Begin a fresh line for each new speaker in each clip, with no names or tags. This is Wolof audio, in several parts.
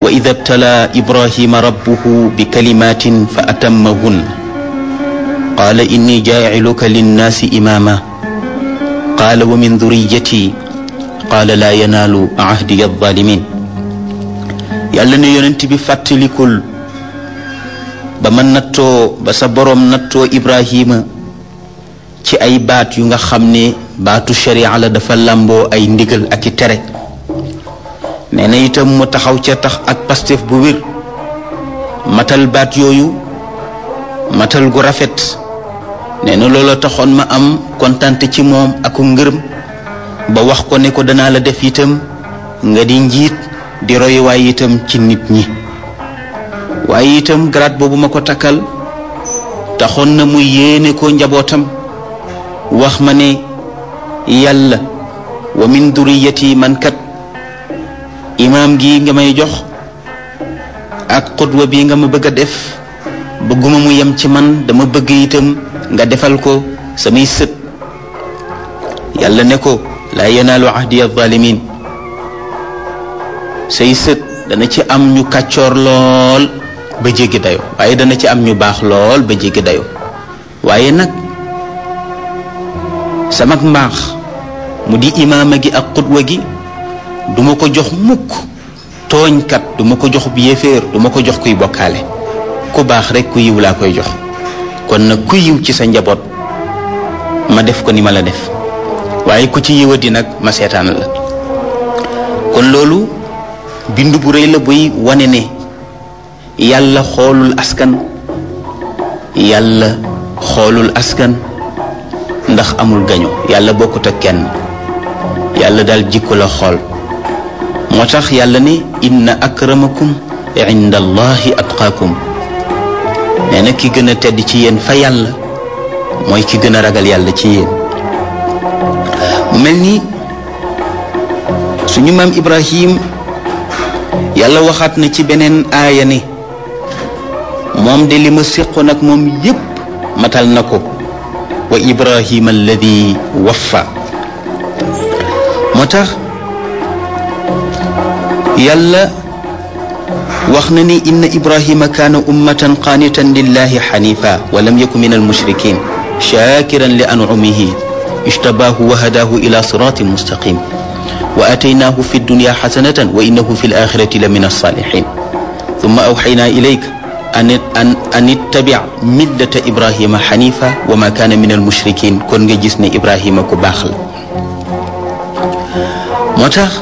wa ida btala ibrahima rabbuhu bi kalimatin fa atammahun qaala inni jaaciluka linnaasi imaama qaala wa min duriyati qaala laa yanaalu ahdiya alzalimin yàlla ne yonent bi fàttalikul ba ma nattoo ba sa boroom nattoo ibrahima ci ay baat yu nga xam ne baatu sharia la dafa làmboo ay ndigal ak i tere nee na itam mu taxaw ca tax ak pastef bu wér matal baat yooyu matal gu rafet nee na loola taxoon ma am kontante ci moom aku ngërëm ba wax ko ne ko danaa la def itam nga di njiit di royuwaay itam ci nit ñi waaye itam grade boobu ma ko takkal taxoon na mu yéene ko njabootam wax ma ne yàlla wa min duriyati man kat imaam gi nga may jox ak xutwa bi nga ma bëgg a def bëgguma mu yem ci man dama bëgg itam nga defal ko samay sët yàlla ne ko laa yanaalu ahdi alzalimin say sët dana ci am ñu kàccoor lool ba jéggi dayo waaye dana ci am ñu baax lool ba jéggi dayo waaye nag samak mbaax mu di imaama gi ak xutwa gi duma ko jox mukk tooñkat duma ko jox bi yéeféer duma ko jox kuy bokkaale ku baax rekk ku yiw laa koy jox kon nag ku yiw ci sa njaboot ma def ko ni ma la def waaye ku ci yiwadi nag ma seetaan la kon loolu bind bu rëy la buy wane ne yàlla xoolul askan yàlla xoolul askan ndax amul gaño yàlla bokkut ak kenn yàlla daal jikko la xool moo tax yàlla ne inna akramakum inda allahi atqaakum nee na ki gën a tedd ci yéen fa yàlla mooy ki gën a ragal yàlla ci yéen mu mel ni suñu maam ibrahim yàlla waxaat na ci beneen aaya ne moom de li ma séqoon ak moom yépp matal na ko wa ibrahima alladi waffa moo tax yàlla wax na ni inna ibrahima kaana ummatan qaanitan lillahi xanifa wa lam yaku min almushrikin shakiran li anumihi ijtabaahu wa hadaahu ila siratin mustaqim wa ataynaahu fi dunya xasanatan wa innahu fi alaxirati la min alsaalixin thumma awxaynaa ilayka an an an ittabic millata ibrahima xanifa wa ma kaana min almushrikin kon nga gis ne ibrahima ku baax la moo tax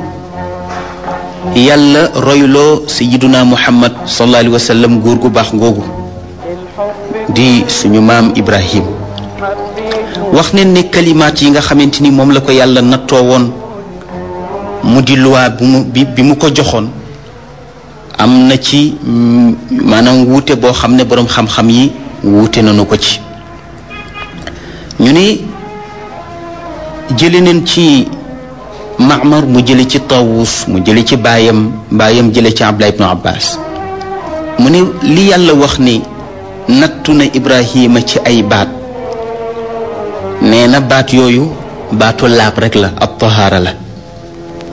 yàlla royloo sayiduna muhammad sallallahu alayhi wa sallam góor gu baax ngoogu di suñu maam ibrahim wax ne ne kalimaat yi nga xamante ni moom la ko yàlla nattoo woon mu di luwaa bu mu bi bi mu ko joxoon am na ci maanaam wuute boo xam ne boroom xam-xam yi wuute nañu ko ci ñu ne jële neen ci Maamar mu jële ci Tawus mu jële ci baayam baayam jële ci Abdullah ibnu Abbas mu ne li yàlla wax ni nattu na Ibrahima ci ay baat nee na baat yooyu baatu laab rek la ab tahaara la